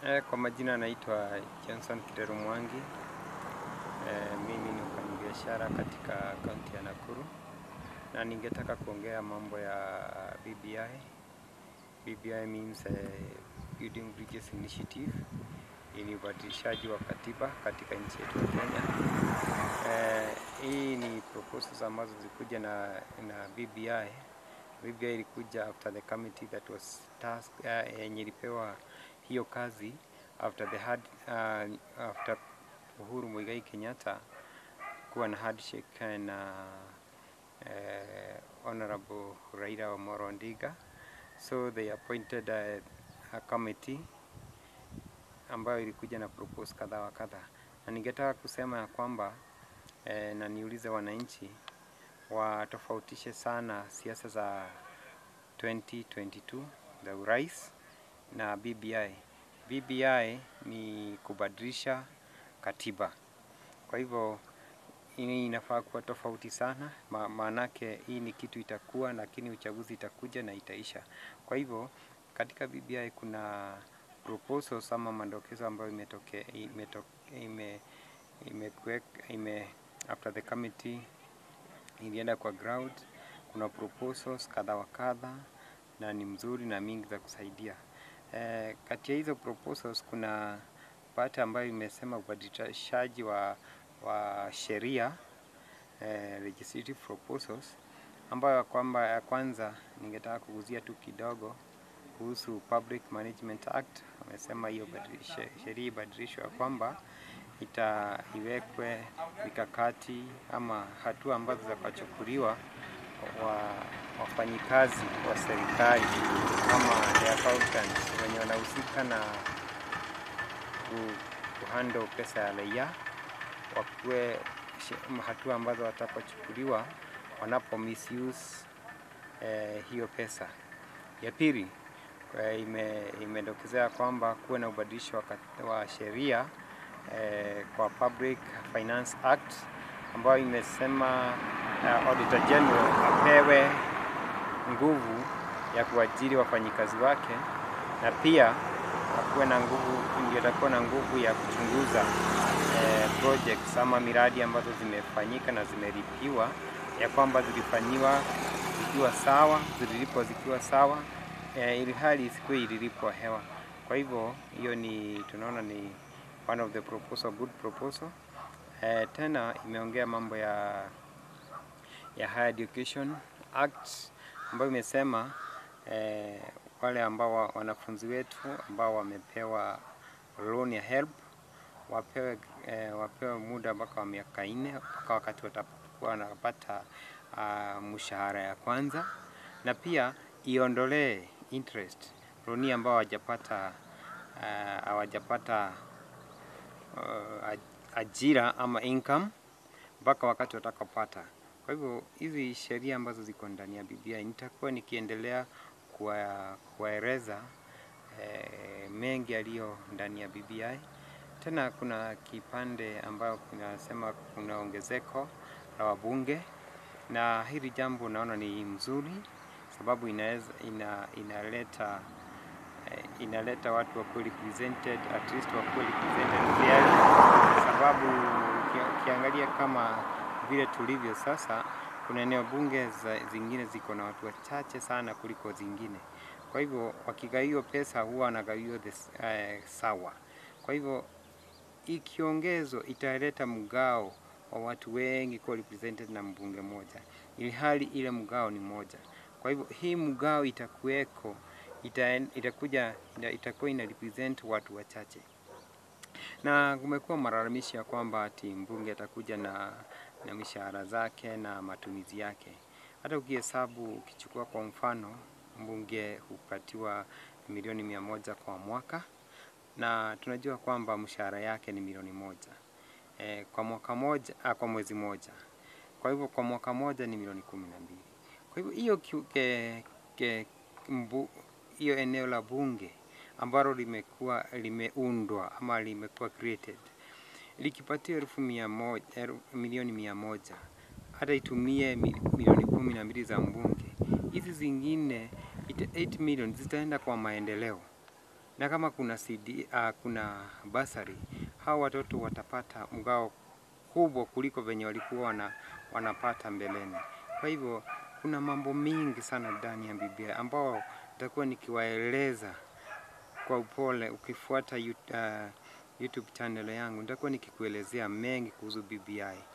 Eh, kwa majina naitwa Johnson Kidero Mwangi. Eh, mimi ni mfanyabiashara katika kaunti ya Nakuru na ningetaka kuongea mambo ya BBI. BBI means eh, Building Bridges Initiative. Hii ni ubadilishaji wa katiba katika nchi yetu ya Kenya. Eh, hii ni proposals ambazo zilikuja na, na BBI. BBI ilikuja after the committee that was tasked, uh, yenye ilipewa hiyo kazi after the hard, uh, after Uhuru Muigai Kenyatta kuwa na handshake na uh, Honorable Raila Amolo Odinga so they appointed a, a committee ambayo ilikuja na propose kadha wa kadha, na ningetaka kusema ya kwamba eh, na niulize wananchi watofautishe sana siasa za 2022 za urais na BBI. BBI ni kubadilisha katiba, kwa hivyo hii inafaa kuwa tofauti sana, ma maanake hii ni kitu itakuwa, lakini uchaguzi itakuja na itaisha. Kwa hivyo katika BBI kuna proposals ama madokezo ambayo imetoke, imetoke, ime, ime, ime, after the committee ilienda kwa ground, kuna proposals kadha wa kadha na ni mzuri na mingi za kusaidia. Eh, kati ya hizo proposals kuna part ambayo imesema ubadilishaji wa, wa sheria eh, legislative proposals ambayo kwamba ya kwanza ningetaka kuguzia tu kidogo kuhusu Public Management Act. Wamesema hiyo sheria ibadilishwe ya kwamba ita iwekwe mikakati ama hatua ambazo zitakachukuliwa wa wafanyikazi wa serikali ama the accountants wenye wanahusika na kuhandle pesa ya raia, wakuwe hatua ambazo watakachukuliwa wanapo misuse eh, hiyo pesa. Ya pili ime, imedokezea kwamba kuwe na ubadilisho wa, wa sheria eh, kwa Public Finance Act ambayo imesema uh, Auditor General apewe nguvu ya kuajiri wafanyikazi wake na pia akuwe na nguvu, ndio atakuwa na nguvu ya kuchunguza eh, projects ama miradi ambazo zimefanyika na zimelipiwa ya kwamba zilifanyiwa zikiwa sawa, zililipwa zikiwa sawa eh, ili hali isikuwe ililipwa hewa. Kwa hivyo hiyo ni tunaona ni one of the proposal, good proposal. Eh, tena imeongea mambo ya ya Higher Education Act ambayo imesema eh, wale ambao wanafunzi wetu ambao wamepewa loan ya HELB wapewe, eh, wapewe muda mpaka wa miaka nne mpaka wakati watakuwa wanapata uh, mshahara ya kwanza, na pia iondolee interest loan ambao hawajapata hawajapata uh, uh, ajira ama income mpaka wakati watakapata. Kwa hivyo hizi sheria ambazo ziko ndani ya BBI nitakuwa nikiendelea kuwaeleza eh, mengi yaliyo ndani ya BBI. Tena kuna kipande ambayo kinasema kuna ongezeko la wabunge, na hili jambo naona ni mzuri sababu inaweza ina, inaleta eh, inaleta watu wakuwe represented at least wakuwe represented fairly, sababu ukiangalia kama vile tulivyo sasa, kuna eneo bunge za, zingine ziko na watu wachache sana kuliko zingine. Kwa hivyo wakigawio pesa huwa wanagawio uh, sawa. Kwa hivyo ikiongezo italeta mgao wa watu wengi kuwa represented na mbunge moja, ili hali ile mgao ni moja. Kwa hivyo hii mgao itakuweko, ita, itakuja itakuwa ina represent watu wachache, na kumekuwa malalamishi ya kwamba ati mbunge atakuja na na mishahara zake na matumizi yake. Hata ukihesabu ukichukua kwa mfano, mbunge hupatiwa milioni mia moja kwa mwaka na tunajua kwamba mshahara yake ni milioni moja e, kwa mwaka moja, a, kwa mwezi moja. Kwa hivyo kwa mwaka moja ni milioni kumi na mbili. Kwa hivyo hiyo hiyo eneo la bunge ambalo limekuwa limeundwa ama limekuwa created likipatia elfu mia moja, elfu, milioni mia moja hata itumie milioni kumi na mbili za mbunge, hizi zingine 8 million zitaenda kwa maendeleo. na kama kuna CD, uh, kuna basari, hao watoto watapata mgao kubwa kuliko venye walikuwa wana, wanapata mbeleni. Kwa hivyo kuna mambo mingi sana ndani ya BBI ambao nitakuwa nikiwaeleza kwa upole. Ukifuata uh, YouTube channel yangu nitakuwa nikikuelezea mengi kuhusu BBI.